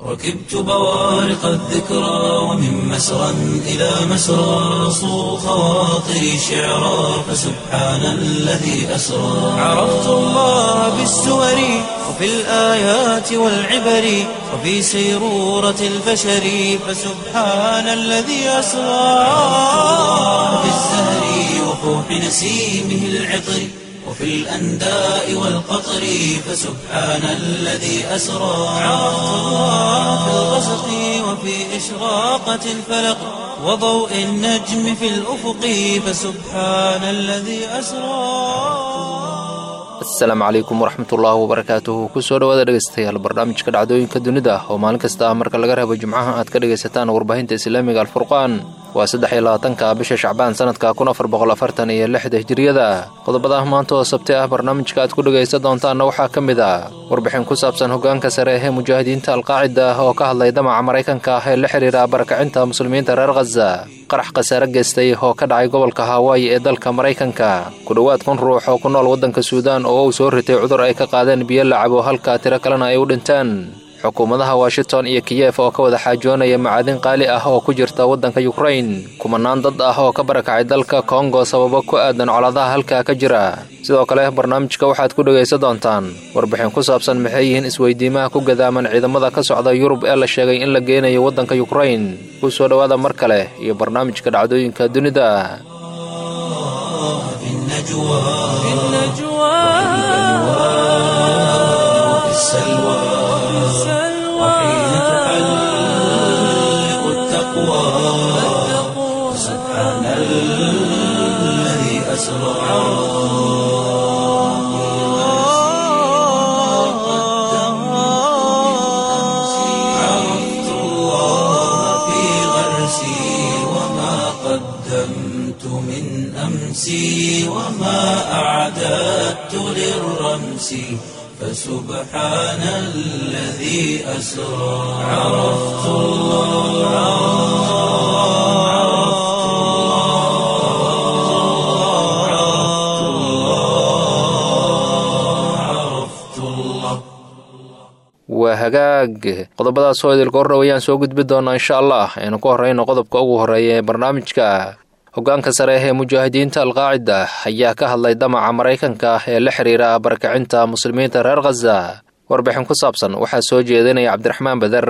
ركبت بوارق الذكرى ومن مسرى إلى مسرى صو خواطري شعرا فسبحان الذي أسرى عرفت الله بالسور وفي الآيات والعبر وفي سيرورة البشر فسبحان الذي أسرى في الزهر وفوح نسيمه العطر وفي الأنداء والقطر فسبحان الذي أسرى عرفت الله في الغسق وفي إشراقة الفلق وضوء النجم في الأفق فسبحان الذي أسرى asalaamu calaykum waraxmatullaahi wabarakaatuhu kusoo dhawaada dhegeystayaal barnaamijka dhacdooyinka dunida oo maalin kasta ah marka laga reebo jimcaha aad ka dhegaysataan warbaahinta islaamiga alfurqaan waa saddex iyo labaatanka bisha shacbaan sanadka kun afar boqol afartan iyo lixda hijiriyada qodobada maanta oo sabti ah barnaamijka aad ku dhegaysan doontaanna waxaa ka mid ah warbixin ku saabsan hogaanka sare ee mujaahidiinta alqaacida oo ka hadlay damaca maraykanka ah ee la xiriira barakacinta muslimiinta reer khaza qarax khasaare geystay oo ka dhacay gobolka hawaayi ee dalka maraykanka ku dhowaad kun ruux oo ku nool waddanka suudaan oo uu soo ritay cudur ay ka qaadeen biyo lacabo halka tiro kalena ay u dhinteen xukuumadaha washington iyo kiyef oo ka wada xaajoonaya macaadin qaali ah oo ku jirta waddanka yukrain kumanaan dad ah oo ka barakacay dalka kongo sababo ku aadan colaadaha halkaa ka jira sidoo kale barnaamijka waxaad ku dhegaysan doontaan warbixin ku saabsan maxay yihiin isweydiimaha ku gadaaman ciidamada ka socda yurub ee la sheegay in la geenayo waddanka yukrain ku soo dhowaada mar kale iyo barnaamijka dhacdooyinka dunida في النجوى في النجوى وفي السلوى وحين تحلق التقوى سبحان الذي أسرى عرفت الله في غرسي وما قدمت من أمسي وما أعددت للرمس فسبحان الذي أسرى عرفت الله عرفت الله عرفت الله عرفت الله waa hagaag qodobadaas oo idilka horrow ayaan soo gudbi doonaa insha allah aynu ku horreyno qodobka ugu horreeya ee barnaamijka hogaanka sare ee mujaahidiinta alqaacida ayaa ka hadlay damaca maraykanka ee la xiriira barakacinta muslimiinta reer khaza warbixin ku saabsan waxaa soo jeedinaya cabdiraxmaan beder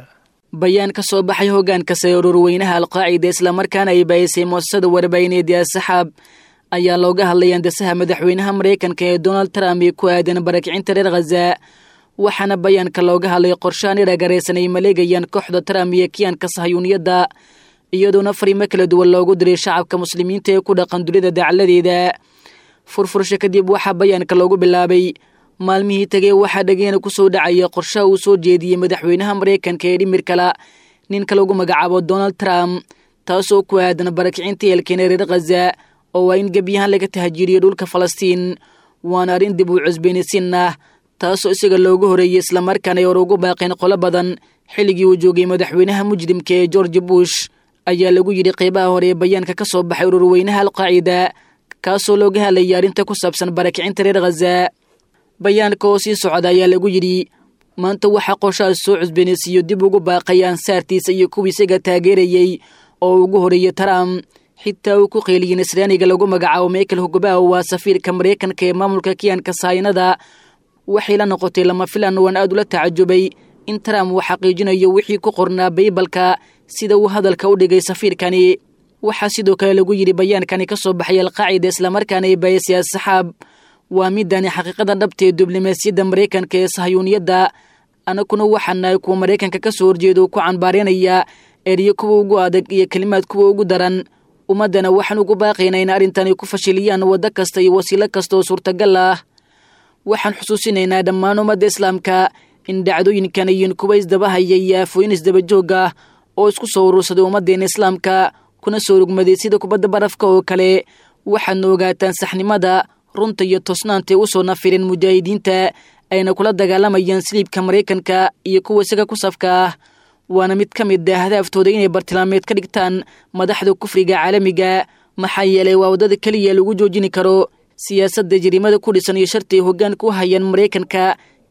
bayaan ka soo baxay hogaanka sare ururweynaha alqaacida islamarkaana ay baayisay muasasada warbaahineedii asaxaab ayaa looga hadlay andasaha madaxweynaha maraykanka ee donald trump ee ku aadan barakicinta reer khaza waxaana bayaanka looga hadlay qorshaan iragaraysan ay maleegayaan kooxda trump iyo kiyaanka sahayuuniyadda iyadoona fariimo kala duwan loogu diray shacabka muslimiinta ee ku dhaqan dunida dacaladeeda furfursho kadib waxaa bayaanka loogu bilaabay maalmihii tegey waxaa dhageena ku soo dhacaya qorshaha uu soo jeediyey madaxweynaha maraykanka ee dhimirkala ninka lagu magacaabo donald trump taasoo ku aadan barakicinta eelkeena reer khaza oo waa in gebyahaan laga tahajiriyo dhulka falastiin waana arrin dib uu cusbeenaysiin ah taasoo isaga loogu horeeyey islamarkaana ay hor ugu baaqeen qolo badan xilligii uu joogay madaxweynaha mujrimka ee george bush ayaa lagu yidhi qeybaha hore ee bayaanka ka soo baxay ururweynaha alqaacida kaasoo looga hadlayay arrinta ku saabsan barakicinta reer khaza bayaanka oo sii socda ayaa lagu yidhi maanta waxaa qorshahaas soo cusbeenaysiiyo dib ugu baaqay ansaartiisa iyo kuwii isaga taageerayey oo ugu horeeyey trump xitaa uu ku qeeliyey nasraaniga lagu magacaabo michael hogobaha waa safiirka maraykanka ee maamulka kiyaanka saayinada waxay la noqotay lama filan waan aad ula tacajubay in trump uu xaqiijinayo wixii ku qornaa baybalka sida uu hadalka u dhigay safiirkani waxaa sidoo kale lagu yidhi bayaankani ka soo baxay alqaacida islamarkaana ay baayasay asaxaab waa midani xaqiiqada dhabta ee diblomaasiyadda maraykanka ee sahayuuniyadda anaguna waxaa nahay kuwa maraykanka ka soo horjeeda uu ku canbaareynaya eryo kuwa ugu adag iyo kelimaad kuwa ugu daran ummaddana waxaan ugu baaqaynaa in arrintani ku fashiliyaan waddo kasta iyo wasiilo kasta oo suurtagal ah waxaan xusuusinaynaa dhammaan ummadda islaamka in dhacdooyinkan yihiin kuwa isdabahaya iyo aafooyin isdabajoog ah oo isku soo urursaday ummaddeena islaamka kuna soo rugmaday sida kubadda barafka oo kale waxaadna ogaataan saxnimada runta iyo toosnaantay u soo nafirin mujaahidiinta ayna kula dagaalamayaan siliibka maraykanka iyo kuwa isaga ku safka ah waana mid ka mid ah hadaaftooda inay bartilmaameed ka dhigtaan madaxda kufriga caalamiga maxaa yeelay waa waddada keliya lagu joojini karo siyaasadda jiriimada ku dhisan iyo sharti ay hoggaanka u hayaan maraykanka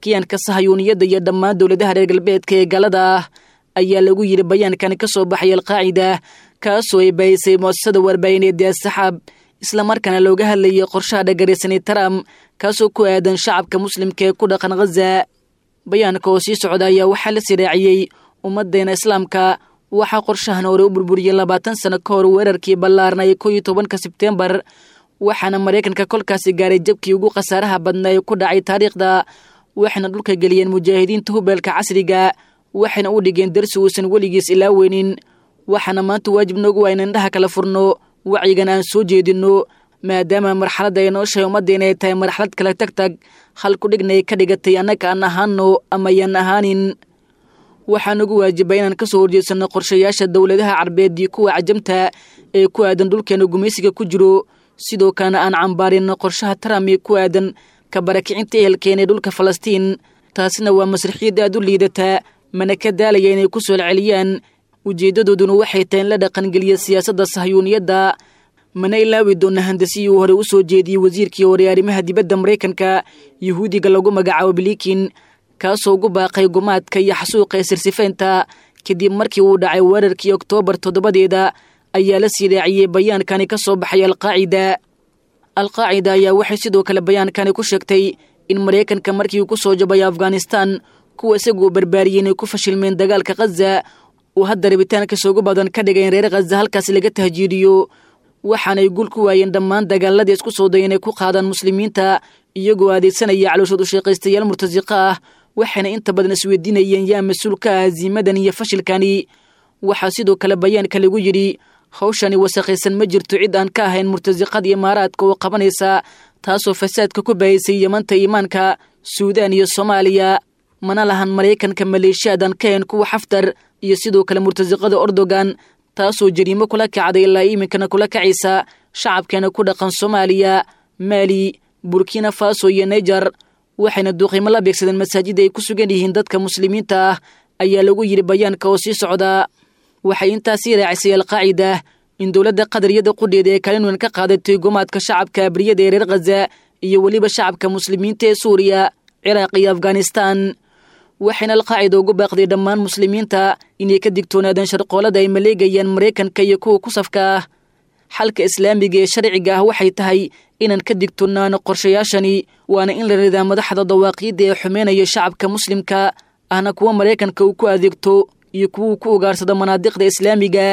kiyaanka sahayuuniyadda iyo dhammaan dowladaha reer galbeedka ee galada ah ayaa lagu yidhi bayaankani ka soo baxay alqaacida kaasoo ay bahisay muasasada warbaahineed ee saxaab islamarkaana looga hadlayay qorshaha dhagaraysanay trump kaasoo ku aadan shacabka muslimka ee ku dhaqan khaza bayaanka oo sii socda ayaa waxaa la siraaciyey ummaddeena islaamka waxaa qorshahan hore u burburiyey labaatan sano ka hor weerarkii ballaarnay koo iyo tobanka sebteembar waxaana maraykanka kolkaasi gaaray jabkii ugu khasaaraha badnaa ee ku dhacay taariikhda waxayna dhulka geliyeen mujaahidiinta hubeelka casriga waxayna u dhigeen darsi uusan weligiis ilaaweynin waxaana maanta waajib noogu waa in indhaha kala furno wacyigan aan soo jeedinno maadaama marxaladda ay noo shahay ummaddeena ay tahay marxalad kala tag tag halku dhigna ay ka dhigatay annaga aan ahaano ama yaan ahaanin waxaa nagu waajibay inaan ka soo horjeedsanno qorshayaasha dowladaha carbeed iyo kuwa cajamta ee ku aadan dhulkeena gumaysiga ku jiro sidoo kalena aan cambaarinno qorshaha trump ee ku aadan ka barakicinta ehelkeena ee dhulka falastiin taasina waa masraxiyad aad u liidataa mana ka daalaya inay ku soo celceliyaan ujeeddadooduna waxay tahay in la dhaqangeliya siyaasadda sahyuuniyadda mana ilaawi doona handasiyii uu hore u soo jeediyey wasiirkii hore arrimaha dibadda maraykanka yuhuudiga lagu magacaabo bilikin kaasoo ugu baaqay gumaadka iyo xasuuqa ee sirsifeynta kadib markii uu dhacay weerarkii oktoobar toddobadeeda ayaa la sii raaciyey bayaankani ka soo baxay alqaacida alqaacida ayaa waxay sidoo kale bayaankani ku sheegtay in maraykanka markii uu ku soo jabay afghanistan kuwa isagu uu barbaariyey inay ku fashilmeen dagaalka khaza uu hadda rabitaankiisa ugu badan ka dhigay in reer khaza halkaas laga tahjiiriyo waxaanay guul ku waayeen dhammaan dagaaladii isku soo day inay ku qaadaan muslimiinta iyagoo adeegsanaya calooshood u shaqaystayaal murtasiqa ah waxayna inta badan isweydiinayeen yaa mas-uul ka ah hasiimadan iyo fashilkani waxaa sidoo kale bayaanka lagu yidhi hawshani wasakhaysan ma jirto cid aan ka ahayn murtasiqada imaaraadka oo qabanaysa taasoo fasaadka ku bahaysay yamanta iimaanka suudaan iyo soomaaliya mana lahan maraykanka maleeshiyaadan ka ahayn kuwa xaftar iyo sidoo kale murtasiqada ordogan taasoo jariimo kula kacday ilaa iminkana kula kacaysa shacabkeena ku dhaqan soomaaliya maali burkina faso iyo nejar waxayna duuqiimo la beegsadeen masaajida ay ku sugan yihiin dadka muslimiinta ah ayaa lagu yidhi bayaanka oo sii socdaa waxay intaasii raacisay alqaacida in dowladda qadariyada qudheeda ee kalinuan ka qaadatay gumaadka shacabka abriyada ee reer khaza iyo weliba shacabka muslimiinta ee suuriya ciraaq iyo afghanistan waxayna alqaacida ugu baaqday dhammaan muslimiinta inay ka digtoonaadaan sharqoolada ay maleegayaan maraykanka iyo kuwa ku safka ah xalka islaamiga ee sharciga ah waxay tahay inaan ka digtoonaano qorshayaashani waana in la ridaa madaxda dawaaqiidda ee xumeynaya shacabka muslimka ahna kuwa maraykanka uu ku adeegto iyo kuwa uu ku ugaarsado manaadiqda islaamiga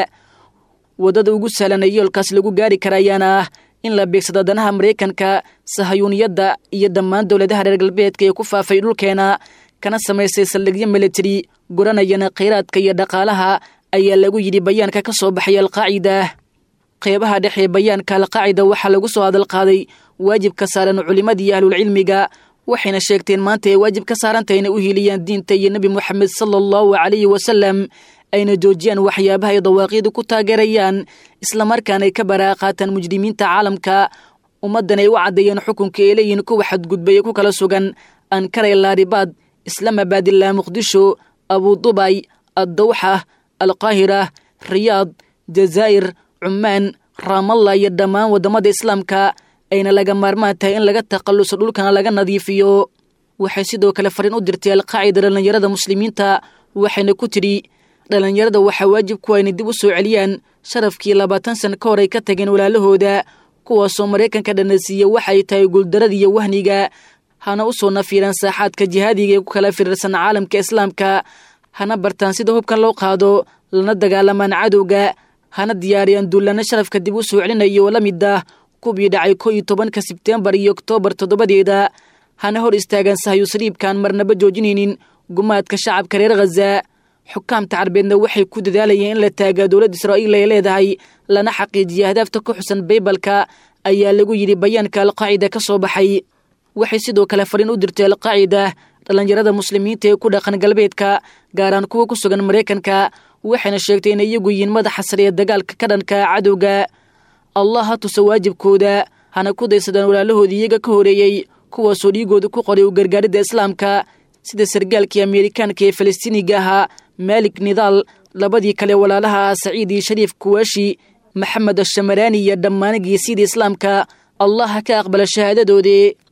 waddada ugu sahlan ee yoolkaas lagu gaari kara ayaana ah in la beegsado danaha maraykanka sahayuuniyadda iyo dhammaan dowladaha reer galbeedka ee ku faafay dhulkeena kana samaystay saldhigyo militari guranayana khayraadka iyo dhaqaalaha ayaa lagu yidhi bayaanka ka soo baxay alqaacida qeybaha dhexe bayaanka alqaacida waxaa lagu soo hadalqaaday waajibka saaran culimmada iyo ahlulcilmiga waxayna sheegteen maanta ay waajib ka saarantah inay u hiiliyaan diinta iyo nebi moxamed sala allahu calayhi wasalam ayna joojiyaan waxyaabaha ay dawaaqiidu ku taageerayaan islamarkaana ay ka baraaqaataan mujrimiinta caalamka ummaddan ay u caddeeyeen xukunka ay leeyihiin kuwa xadgudbaya ku kala sugan ankara laaribaad islamabad ilaa muqdisho abudubay addawxa alqaahira riyaad jazaa'ir cumaan raamalla iyo dhammaan waddamada islaamka ayna laga maarmaan tahay in laga takhalluso dhulkana laga nadiifiyo waxay sidoo kale fariin u dirtay alqaacida dhallinyarada muslimiinta waxayna ku tidhi dhallinyarada waxaa waajib kuwa inay dib u soo celiyaan sharafkii labaatan sana ka hor ay ka tageen walaalahooda kuwaasoo maraykanka dhanasiiya waxay tahay guuldarada iyo wahniga hana u soo nafiiraan saaxaadka jihaadiga ee ku kala firirsan caalamka islaamka hana bartaan sida hubkan loo qaado lana dagaalamaan cadowga hana diyaariyaan duullana sharafka dib u soo celinayo oo la mid ah kubii dhacay ko iyo tobanka sebteembar iyo oktoobar toddobadeeda hana hor istaagaan sahyu saliibkaan marnaba joojinaynin gumaadka shacabka reer khaza xukaamta carbeedna waxay ku dadaalayeen in la taagaa dowladda israa'iil ay leedahay lana xaqiijiya hadaafta ku xusan baybalka ayaa lagu yidhi bayaanka alqaacida ka soo baxay waxay sidoo kale fariin u dirtay alqaacida dhallinyarada muslimiinta ee ku dhaqan galbeedka gaaraan kuwa ku sugan maraykanka waxayna sheegtay inay iyagu yihiin madaxa sare ee dagaalka ka dhanka cadowga allah ha tusa waajibkooda hana ku daysadaan walaalahoodii iyaga ka horeeyey kuwaasoo dhiigooda ku qoray u gargaaridda islaamka sida sargaalkii ameerikaanka ee falastiiniga ahaa maalik nidaal labadii kale walaalaha ah saciid iyo shariif kuwaashi maxamed ashamaraani iyo dhammaan geesiyada islaamka allah ha ka aqbala shahaadadoodii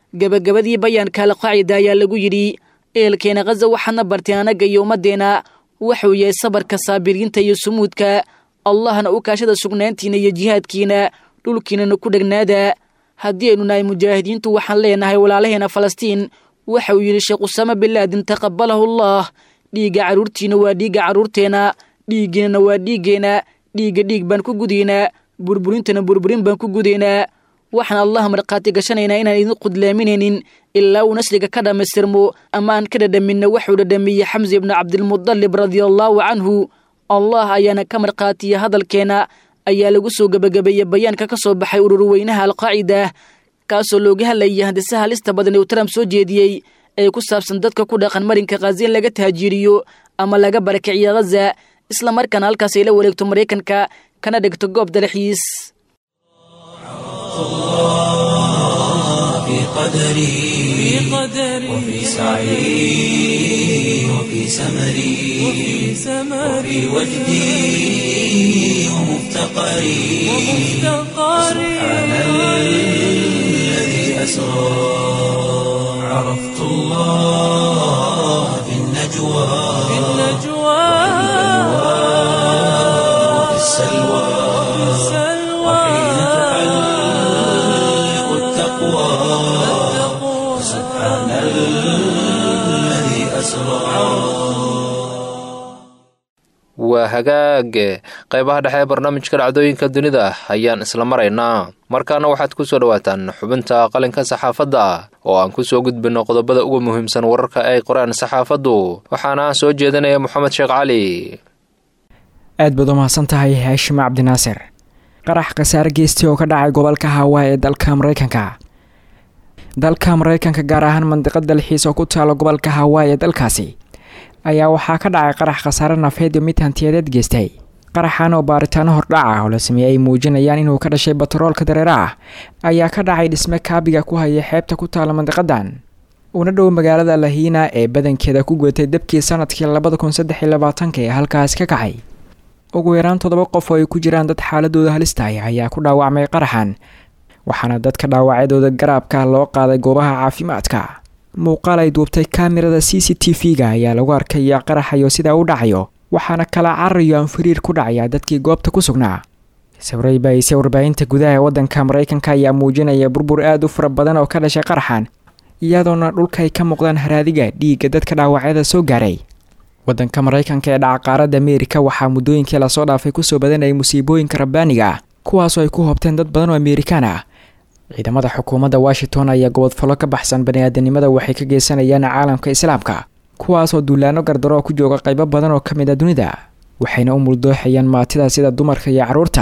gebagabadii bayaanka alqaacida ayaa lagu yidhi eelkeena khaza waxaadna barteen annaga iyo ummaddeena wuxuu yahay sabarka saabiriinta iyo sumuudka allahna u kaashada sugnaantiina iyo jihaadkiina dhulkiinana ku dhegnaada haddii aynu nahay mujaahidiintu waxaan leenahay walaalaheena falastiin waxa uu yidhi sheekh usaame bilaadin taqabalahu allah dhiigga carruurtiina waa dhiigga carruurteenna dhiiggiinana waa dhiiggeenna dhiigga dhiig baan ku gudaynaa burburintana burburin baan ku gudaynaa waxaan allah markhaati gashanaynaa inaan idin qudlaaminaynin ilaa uu nasriga ka dhammaystirmo ama aan ka dhadhaminna waxuu dhadhamiyey xamse ibnu cabdilmudalib radiallaahu canhu allah ayaana ka markhaatiya hadalkeena ayaa lagu soo gebagabeeyey bayaanka ka soo baxay ururweynaha alqaacida kaasoo looga hadlayay handisaha halista badan ee uu trump soo jeediyey ee ku saabsan dadka ku dhaqan marinka khaza in laga tahaajiiriyo ama laga barakiciyo khaza isla markaana halkaas ay la wareegto maraykanka kana dhigto goob dalxiis في قدري وفي سعي وفي سمري وفي وجدي ومفتقري سبحان الذي أسرى عرفت الله في النجوى وفي السلوى وحين تحلق التقوى سبحان الذي أسرى waa hagaage qaybaha dhexe ee barnaamijka dhacdooyinka dunida ayaan isla maraynaa markaana waxaad ku soo dhowaataan xubinta qalinka saxaafadda oo aan ku soo gudbinno qodobada ugu muhiimsan wararka ay qoraan saxaafaddu waxaana soo jeedinaya moxamed sheekh cali aad baad u mahadsan tahay haashim cabdinaasir qarax khasaare geystay oo ka dhacay gobolka hawaa ee dalka maraykanka dalka maraykanka gaar ahaan mandiqad dalxiis oo ku taalo gobolka hawaa ee dalkaasi ayaa waxaa ka dhacay qarax khasaare nafeed iyo mid hantiyadeed geystay qaraxan oo baaritaano hordhac ah oo la sameeyey ay muujinayaan inuu ka dhashay batroolka dareera ah ayaa ka dhacay dhisme kaabiga ku haya xeebta ku taala mandiqadan una dhow magaalada lahiina ee badankeeda ku gudatay dabkii sanadkii labada kun saddex iyo labaatanka ee halkaasi ka kacay ugu yaraan toddoba qof oo ay ku jiraan dad xaaladooda halistahay ayaa ku dhaawacmay qaraxan waxaana dadka dhaawacyadooda garaabka loo qaaday goobaha caafimaadka muuqaal ay duubtay kaamirada c c t v-ga ayaa lagu arkaya qaraxayo sidaa u dhacayo waxaana kala cararayo aan fariir ku dhacaya dadkii goobta ku sugnaa sawray baayse warbaahinta gudaha ee waddanka maraykanka ayaa muujinaya burbur aada u fara badan oo ka dhashay qaraxan iyadoona dhulka ay ka muuqdaan haraadiga dhiigga dadka dhaawacyada soo gaaray waddanka maraykanka ee dhaca qaaradda ameerika waxaa muddooyinkii lasoo dhaafay kusoo badanayay musiibooyinka rabbaaniga ah kuwaasoo ay ku hobteen dad badan oo amerikaan ah ciidamada xukuumadda washington ayaa gobodfallo ka baxsan bani-aadanimada waxay ka geysanayaan caalamka islaamka kuwaasoo duulaano gardaroo ku jooga qaybo badan oo ka mid a dunida waxayna u muldooxayaan maatida sida dumarka iyo carruurta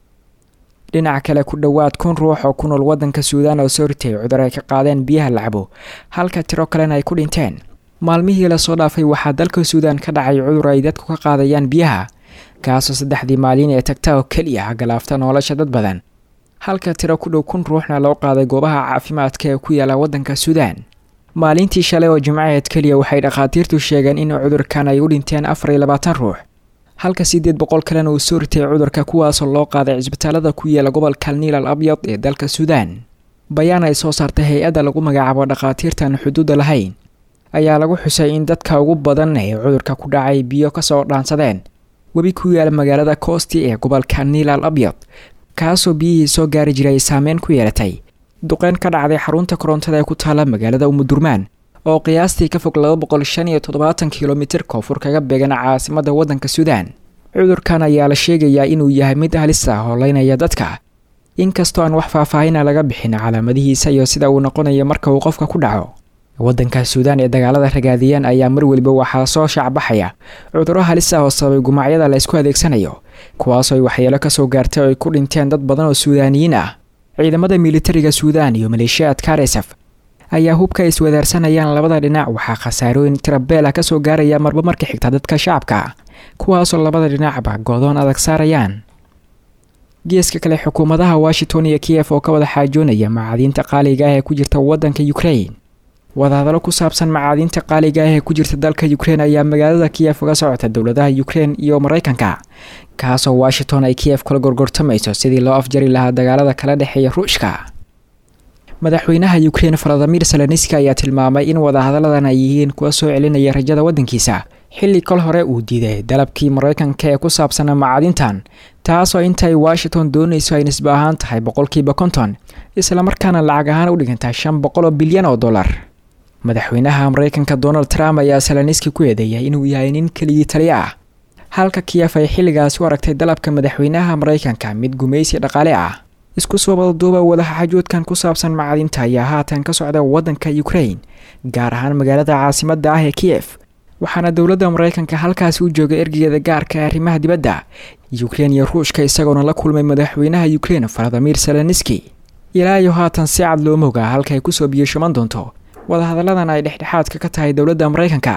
dhinaca kale ku dhowaad kun ruux oo ku nool waddanka suudaan oo soo ritay cudur ay ka qaadeen biyaha lacabo halka tiro kalena ay ku dhinteen maalmihii lasoo dhaafay waxaa dalka suudaan ka dhacay cudur ay dadku ka qaadayaan biyaha kaasoo saddexdii maalin ee tagta oo keliya galaafta nolosha dad badan halka tiro ku dhow kun ruuxna loo qaaday goobaha caafimaadka ee ku yaala waddanka suudaan maalintii shalay oo jimcaheed keliya waxay dhakhaatiirtu sheegeen in cudurkan ay u dhinteen afar iyo labaatan ruux halka siddeed boqol kalena uu soo ritay cudurka kuwaasoo loo qaaday cisbitaalada ku yaala gobolka niil al abyad ee dalka suudaan bayaan ay soo saartay hay-adda lagu magacaabo dhakhaatiirtan xuduudda lahayn ayaa lagu xusay in dadka ugu badan ee cudurka ku dhacay biyo kasoo dhaansadeen webi ku yaala magaalada koosti ee gobolka niil al abyad kaasoo biyihii soo gaari jiray ay saameyn ku yeelatay duqeyn ka dhacday xarunta korontada ee ku taala magaalada umudurmaan oo qiyaastii ka fog laba boqol shan iyo toddobaatan kilomitir koonfur kaga beegan caasimadda waddanka suudaan cudurkan ayaa la sheegayaa inuu yahay mid halis ah oo leynaya dadka inkastoo aan wax faahfaahina laga bixin calaamadihiisa iyo sida uu noqonayo marka uu qofka ku dhaco waddanka suudaan ee dagaalada ragaadiyeen ayaa mar weliba waxaa soo shaacbaxaya cudurro halis ah oo sababay gumacyada la ysku adeegsanayo kuwaasoo ay waxyeelo kasoo gaartay oo ay ku dhinteen dad badan oo suudaaniyiin ah ciidamada militariga suudaan iyo maleeshiyaadka rsf ayaa hubka ay iswadaarsanayaan labada dhinac waxaa khasaarooyin tirabeela kasoo gaaraya marba marka xigta dadka shacabka kuwaasoo labada dhinacba goodoon adag saarayaan geeska kale xukuumadaha washington iyo kiyef oo ka wada xaajoonaya macaadiinta qaaliga ah ee ku jirta waddanka ukrain wadahadalo ku saabsan macaadiinta qaaliga ah ee ku jirta dalka ukrein ayaa magaalada kiyef uga socota dowladaha ukrein iyo maraykanka kaasoo washington ay kiyef kula gorgortamayso sidii loo afjari lahaa dagaalada kala dhexeeya ruushka madaxweynaha ukrein valadimir seleniski ayaa tilmaamay in wadahadalladan ay yihiin kuwa soo celinaya rajada waddankiisa xilli kol hore uu diiday dalabkii maraykanka ee ku saabsanaa macadintan taasoo intay washington doonayso ay nisba ahaan tahay boqolkiiba konton islamarkaana lacag ahaan u dhigantaa shan boqol oo bilyan oo dollar madaxweynaha maraykanka donald trump ayaa seleniski ku eedeeyay inuu yahay nin keligii taliya ah halka kiyef ay xilligaasi u aragtay dalabka madaxweynaha maraykanka mid gumaysi dhaqaale ah isku soo wadaduuba wadaxajoodkan ku saabsan macadinta ayaa haatan ka socda waddanka ukrain gaar ahaan magaalada caasimadda ah ee kiyef waxaana dowladda maraykanka halkaasi u joogay ergegeeda gaarka ee arrimaha dibadda ukrein iyo ruushka isagoona la kulmay madaxweynaha ukrein valadimir seleniski ilaa iyo haatan si cad looma ogaa halka ay kusoo biyashaman doonto wadahadalladan ay dhexdhexaadka ka tahay dowladda maraykanka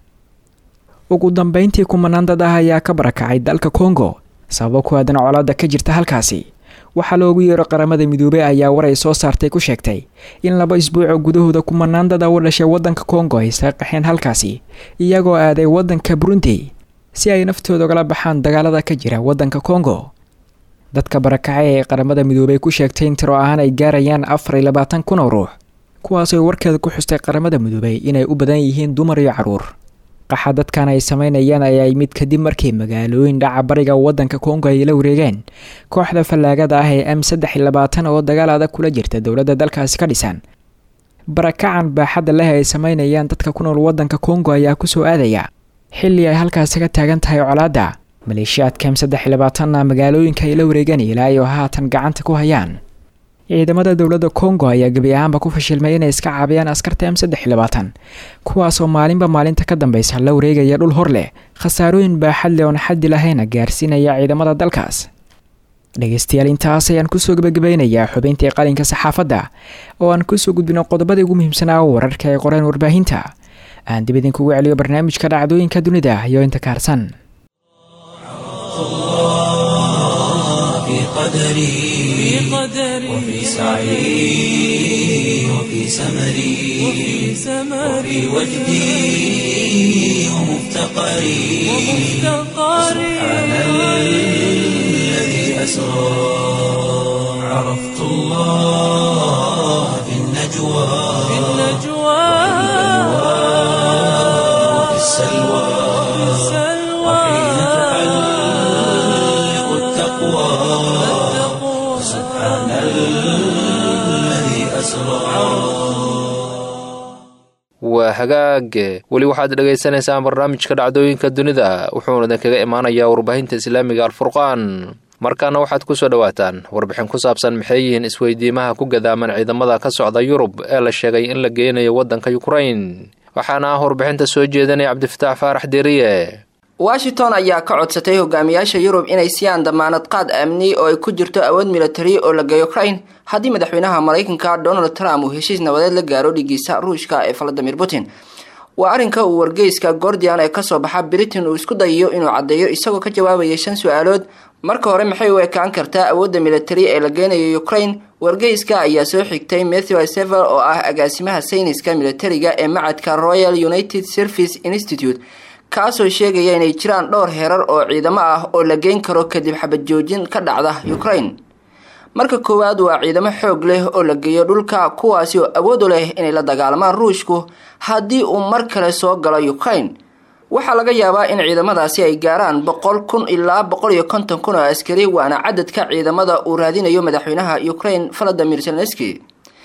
ugu dambeyntii kumanaan dad ah ayaa ka barakacay dalka kongo sababo ku aadan colaadda ka jirta halkaasi waxaa loogu yeero qaramada midoobey ayaa war ay soo saartay ku sheegtay in laba isbuucoo gudahooda kumanaan dad a u dhashay waddanka kongo ay isaga qaxeen halkaasi iyagoo aaday waddanka burundi si ay naftooda ugala baxaan dagaalada ka jira waddanka kongo dadka barakacay ee qaramada midoobey ku sheegtay in tiro ahaan ay gaarayaan afar iyo labaatan kun oo ruux kuwaasoo warkeeda ku xustay qaramada midoobey inay u badan yihiin dumar iyo caruur qaxa dadkan ay sameynayaan ayaa mid kadib markii magaalooyin dhaca bariga waddanka kongo ay la wareegeen kooxda fallaagada ah ee m saddex iyo labaatan oo dagaal adag kula jirta dowladda dalkaasi ka dhisan barakacan baaxadda leh ay sameynayaan dadka ku nool waddanka kongo ayaa kusoo aadaya xilli ay halkaasi ka taagan tahay colaadda maleeshiyaadka m saddex iyo labaatanna magaalooyinka ay la wareegeen ilaa iyo haatan gacanta ku hayaan ciidamada dowladda kongo ayaa gebi ahaanba ku fashilmay inay iska caabiyaan askarta m saddex iyo labaatan kuwaasoo maalinba maalinta ka dambeysa la wareegaya dhul hor leh khasaarooyin baaxad leh oon xaddi lahayna gaarsiinaya ciidamada dalkaas dhegeystayaal intaas ayaan kusoo gebagabeynayaa xubayntii qalinka saxaafadda oo aan kusoo gudbino qodobadii ugu muhiimsanaa wararka ay qoreen warbaahinta aan dib idinkugu celiyo barnaamijka dhacdooyinka dunida iyo inta kaarsan في قدري وفي سعي وفي سمري وفي وجدي ومفتقري سبحان الذي أسرى عرفت الله في النجوى وفي السلوى وحين تحلق التقوى سبحان الذي أسرى waa hagaage weli waxaad dhagaysanaysaan barnaamijka dhacdooyinka dunida wuxuuna idinkaga imaanayaa warbaahinta islaamiga alfurqaan markaana waxaad kusoo dhowaataan warbixin ku saabsan maxay yihiin isweydiimaha ku gadaaman ciidamada ka socda yurub ee la sheegay in la geynayo waddanka yukrain waxaana ah warbixinta soo jeedanaya cabdifataax faarax deriye washington ayaa ka codsatay hogaamiyaasha yurub inay siiyaan damaanad qaad amni oo ay ku jirto awood militari oo la geeyo ukraine haddii madaxweynaha maraykanka donald trump uu heshiis nabadeed la gaaro dhigiisa ruushka ee valadimir putin waa arrinka uu wargeyska gordian ee kasoo baxa britain uu isku dayayo inuu caddeeyo isagoo ka jawaabaya shan su-aalood marka hore maxay u ekaan kartaa awoodda militari ee la geynayo ukraine wargeyska ayaa soo xigtay matthew sever oo ah agaasimaha sayniska militariga ee macadka royal united service institute kaasoo sheegaya inay jiraan dhowr heerar oo ciidamo ah oo la geyn karo kadib xabad joojin ka dhacda ukraine marka koowaad waa ciidamo xoog leh oo la geeyo dhulka kuwaasi oo awood u leh inay la dagaalamaan ruushku haddii uu mar kale soo galo ukraine waxaa laga yaabaa in ciidamadaasi ay gaaraan boqol kun ilaa boqol iyo konton kun oo askari waana cadadka ciidamada uu raadinayo madaxweynaha ukraine valadimir zelenski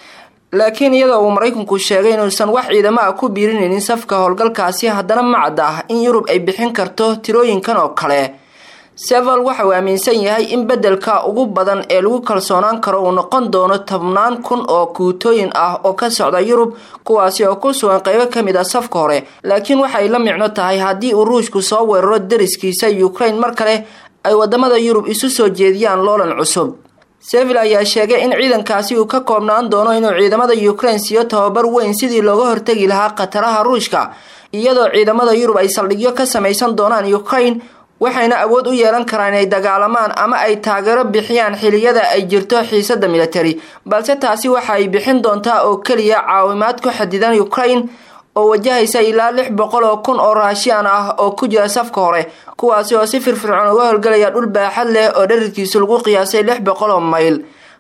laakiin iyadoo uu maraykanku sheegay inuusan wax ciidamo ah ku biirinaynin safka howlgalkaasi haddana ma cadda ah in yurub ay bixin karto tirooyinkan oo kale seval waxa uu aaminsan yahay in beddelka ugu badan ee lagu kalsoonaan karo uu noqon doono tobnaan kun oo guutooyin ah oo ka socda yurub kuwaasi oo ku sugan qeybo ka mid ah safka hore laakiin waxay la micno tahay haddii uu ruushku soo weeraro dariskiisa ukraine mar kale ay wadamada yurub isu soo jeediyaan loolan cusub sevil ayaa sheegay in ciidankaasi uu ka koobnaan doono inuu ciidamada ukraine siiyo tababar weyn sidii looga hortegi lahaa khataraha ruushka iyadoo ciidamada yurub ay saldhigyo ka samaysan doonaan ukraine waxayna awood u yeelan karaan inay dagaalamaan ama ay taageero bixiyaan xiliyada ay jirto xiisada militari balse taasi waxa ay bixin doontaa oo keliya caawimaad ku xadidan ukraine oo wajahaysa ilaa lix boqol oo kun oo raashiyan ah oo ku jira safka hore kuwaasi oo si firfircoon uga howlgalaya dhul baaxad leh oo dherarkiisu lagu qiyaasay lix boqol oo mayl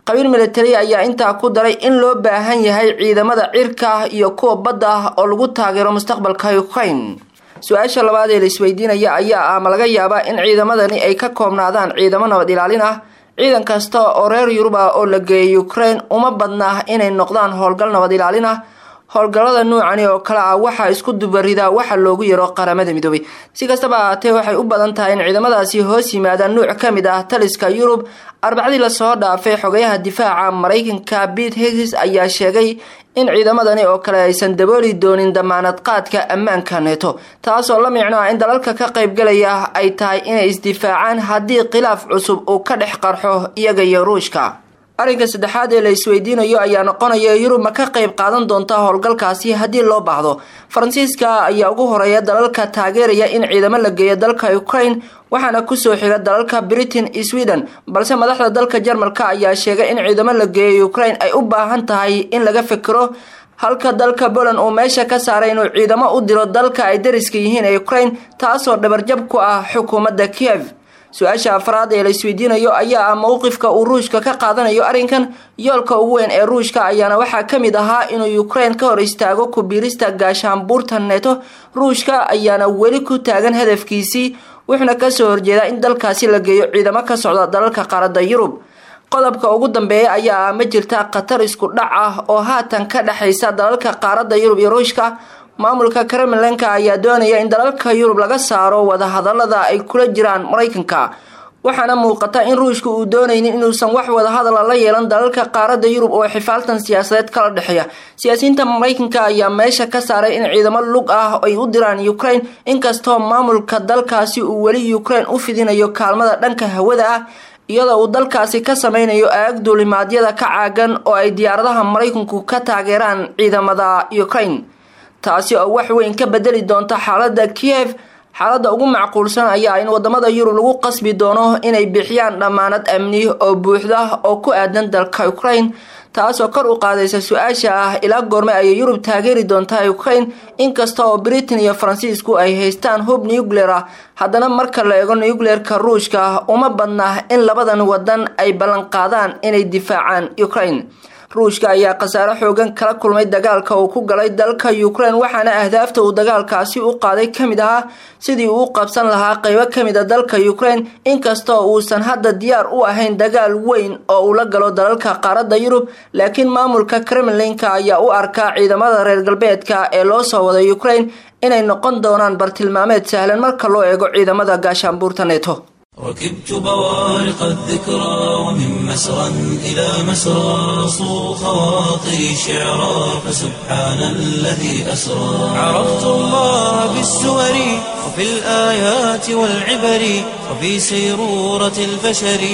qabiil militari ayaa intaa ku daray in loo baahan yahay ciidamada cirka iyo kuwa badda oo lagu taageero mustaqbalka ukraine su-aasha labaad ee la isweydiinaya ayaa ah ma laga yaabaa in ciidamadani ay ka koobnaadaan ciidamo nabad ilaalin ah ciidan kasta oo reer yurub ah oo la geeyay ukraine uma badna inay noqdaan howlgal nabad ilaalin ah howlgallada nuucani oo kale ah waxaa isku dubaridaa waxa loogu yaro qaramada midoobay si kastaba ahaatee waxay u badan tahay in ciidamadaasi hoos yimaadaan nuuc ka mid ah taliska yurub arbacadii lasoo dhaafay xogayaha difaaca maraykanka pete higgs ayaa sheegay in ciidamadani oo kale aysan dabooli doonin damaanad qaadka ammaanka neeto taasoo la micno ah in dalalka ka qaybgalaya ay tahay inay isdifaacaan haddii khilaaf cusub uu ka dhex qarxo iyaga iyo ruushka arrinka saddexaad ee la isweydiinayo ayaa noqonaya yurub ma ka qayb qaadan doonta howlgalkaasi haddii loo baahdo faransiiska ayaa ugu horeeya dalalka taageeraya in ciidamo la geeyo dalka ukraine waxaana kusoo xiga dalalka britain iyo sweden balse madaxda dalka jarmalka ayaa sheegay in ciidamo la geeyo ukraine ay u baahan tahay in laga fikiro halka dalka poland uu meesha ka saaray inuu ciidamo u diro dalka ay dariska yihiin ee ukraine taasoo dhabarjab ku ah xukuumadda kiev su-aasha afraad ee la isweydiinayo ayaa ah mowqifka uu ruushka ka qaadanayo arrinkan yoolka ugu weyn ee ruushka ayaana waxaa ka mid ahaa inuu ukraine ka hor istaago kubiirista gaashaanbuurta neto ruushka ayaana weli ku taagan hadafkiisii wuxuuna kasoo horjeedaa in dalkaasi la geeyo ciidamo ka socda dalalka qaaradda yurub qodobka ugu dambeeya ayaa ah ma jirta khatar isku dhac ah oo haatan ka dhexaysa dalalka qaaradda yurub iyo ruushka maamulka kremlinka ayaa doonaya in dalalka yurub laga saaro wadahadalada ay kula jiraan maraykanka waxaana muuqata in ruushka uu doonaynin inuusan wax wadahadala la yeelan dalalka qaaradda yurub oo xifaaltan siyaasadeed kala dhexeeya siyaasiyiinta maraykanka ayaa meesha ka saaray in ciidamo lug ah ay u diraan ukraine inkastoo maamulka dalkaasi uu weli ukraine u fidinayo kaalmada dhanka hawada ah iyadoo uu dalkaasi ka sameynayo aag duulimaadyada ka caagan oo ay diyaaradaha maraykanku ka taageeraan ciidamada ukraine taasi oo wax weyn ka bedeli doonta xaalada kiev xaaladda ugu macquulsan ayaa in wadamada yurub lagu qasbi doono inay bixiyaan dhammaanad amni oo buuxda oo ku aadan dalka ukraine taasoo kor u qaadaysa su-aasha ah ilaa goorme ayay yurub taageeri doontaa ukraine inkasta oo britain iyo faransiisku ay haystaan hub nuclear ah haddana marka la eego nucleerka ruushka uma badna in labadan wadan ay ballanqaadaan inay difaacaan ukraine ruushka ayaa khasaare xoogan kala kulmay dagaalka uu ku galay dalka ukraine waxaana ahdaafta uu dagaalkaasi u qaaday ka mid ahaa sidii uu u qabsan lahaa qeybo ka mid a dalka ukraine inkastoo uusan hadda diyaar u ahayn dagaal weyn oo uu la galo dalalka qaaradda yurub laakiin maamulka kremlinka ayaa u arkaa ciidamada reer galbeedka ee loo soo waday ukraine inay noqon doonaan bartilmaameed sahlan marka loo eego ciidamada gaashaanbuurta neto ركبت بوارق الذكرى ومن مسرى إلى مسرى صو خواطري شعرا فسبحان الذي أسرى عرفت الله بالسور وفي الآيات والعبر وفي سيرورة البشر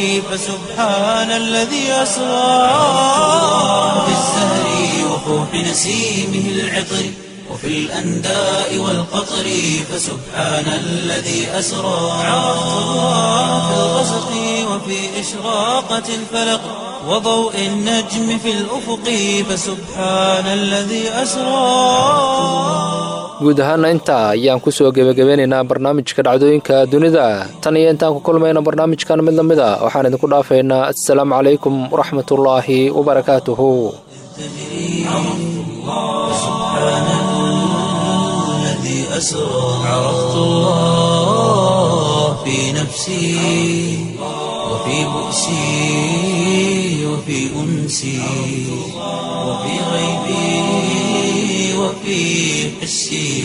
فسبحان الذي أسرى في الزهر وفوح نسيمه العطر وفي الأنداء والقطر فسبحان الذي أسرى عرفت الله في الغسق وفي إشراقة الفلق وضوء النجم في الأفق فسبحان الذي أسرى guud ahaana intaa ayaan kusoo gebagabeynaynaa barnaamijka dhacdooyinka dunida tan iyo intaan ku kulmayna barnaamijkan mid lamid a waxaan idinku dhaafaynaa assalaamu calaykum waraxmatullaahi wabarakaatuhu أسرى عرفت الله في نفسي وفي بؤسي وفي أنسي وفي غيبي وفي حسي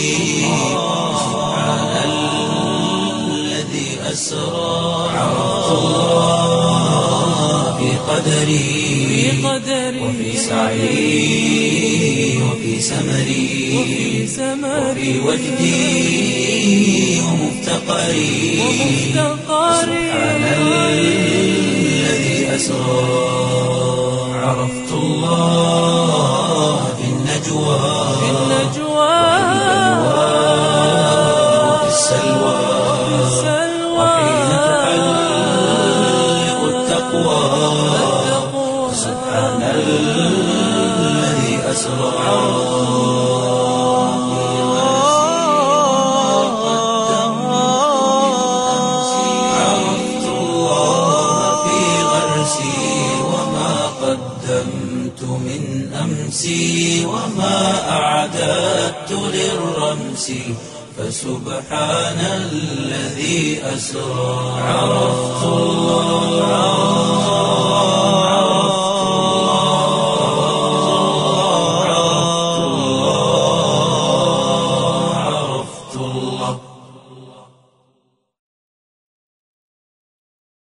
سبحان الذي أسرى عرفت الله في قدري وفي سعي وفي سمري وفي وجدي ومفتقري سبحان الذي أسرى عرفت الله في النجوى وفي السلوى وحين تحلق التقوى سبحان الذي أسرى عرفت الله في غرسي وما أمسي وما أعددت للرمس فسبحان الذي أسرى عرفت الله عرفت الله عرفت الله